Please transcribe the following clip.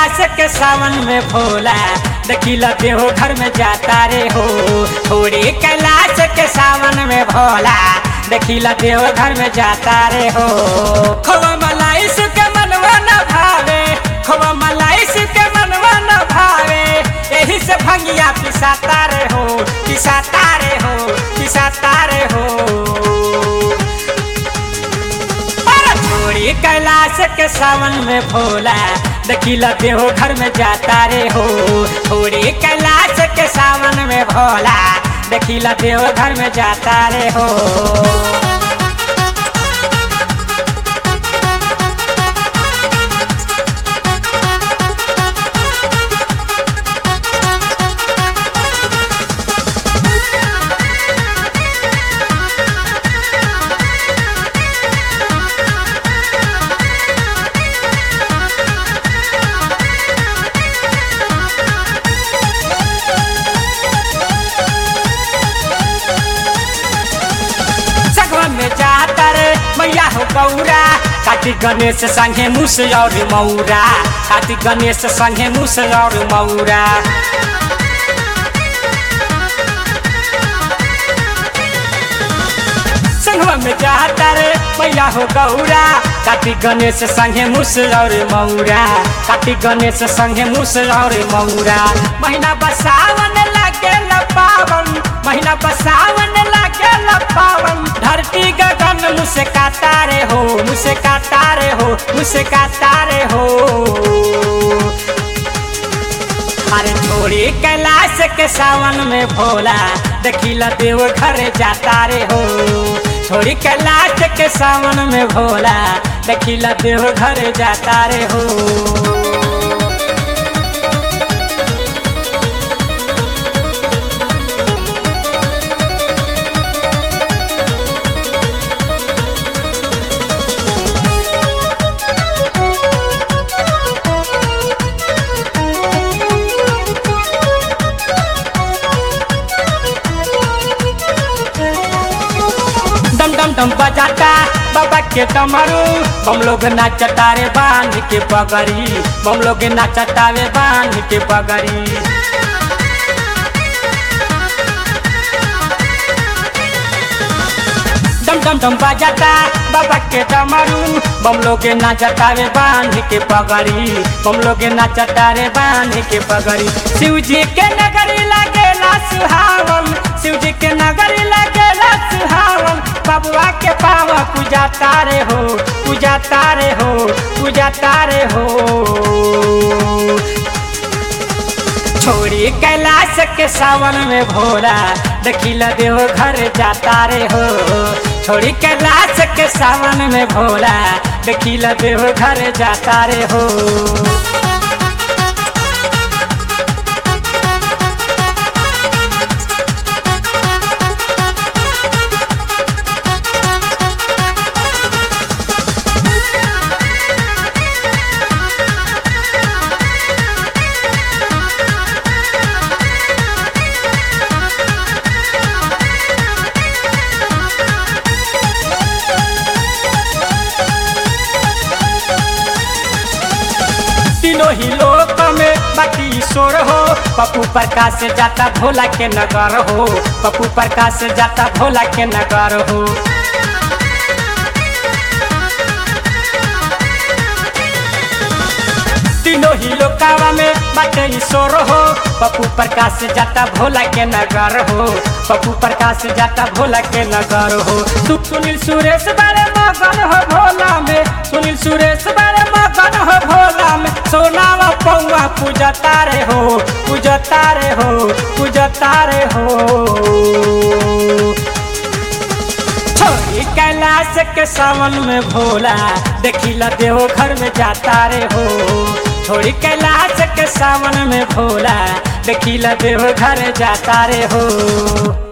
कैलाश के सावन में भोला देखिला देहो घर में जाता रे हो थोड़ी कैलाश के सावन में भोला देखिला देहो घर में जाता रे हो खोवा मलाई सुके मनवा न भावे खोवा मलाई सुके मनवा न भावे यही से भंगिया पिसाता रे हो पिसाता रे हो पिसाता रे हो छोड़ी कैलाश के सावन में भोला देखिला देहो घर में जाता रे हो छोड़ी कैलाश के सावन में भोला देखिला देहो घर में जाता रे हो सगवा में जाता रे मैया हो गौरा कार्तिक गणेश संगे मुस और मौरा कार्तिक गणेश संगे मुस और मौरा संगवा में जाता रे मैया हो गौरा कार्तिक गणेश संगे मुस और मौरा कार्तिक गणेश संगे मुस और मौरा महीना बसावन लागे पावन महीना बसावन लागे पावन धरती गगन मुझसे काटा रे हो मुझसे काटा रे हो मुझसे काटा रे हो अरे छोड़ी कैलाश के सावन में भोला देखिला देव घर जाता रे हो छोड़ी कैलाश के सावन में भोला देखिला देव घर जाता रे हो डम डम डम बजाता बाबा के डमरू हम लोग नाचता रे बांध के पगड़ी हम लोग नाचता रे बांध के पगड़ी डम डम डम बजाता बाबा के डमरू बम लोग नाचता रे बांध के पगड़ी बम लोग नाचता रे बांध के पगड़ी शिव जी के नगरी लगेला सुहावन शिव जी के नगरी लगेला सुहावन बबुआ के पावा पूजा तारे हो पूजा तारे हो पूजा तारे हो छोड़ी कैलाश के सावन में भोला देखिला देव घर जाता रे हो छोड़ी कैलाश के सावन में भोला देखिला देव घर जाता रे हो तीनों ही लोक में बाकी ईश्वर हो पप्पू प्रकाश से जाता भोला के नगर हो पप्पू प्रकाश से जाता भोला के नगर हो तीनों ही लोकावा में बाटे ईश्वर हो पप्पू प्रकाश से जाता भोला के नगर हो पप्पू प्रकाश से जाता भोला के नगर हो तू सुनील सुरेश बारे मगन हो भोला में सुनील सुरेश बारे मगन हो भोला में सोनावा पौवा पूजा तारे हो पूजा तारे हो पूजा तारे हो छोड़ी कैलाश के सावन में भोला देखिला देहो घर में जाता रे हो छोड़ी कैलाश के सावन में भोला देखिला देहो घर जाता रे हो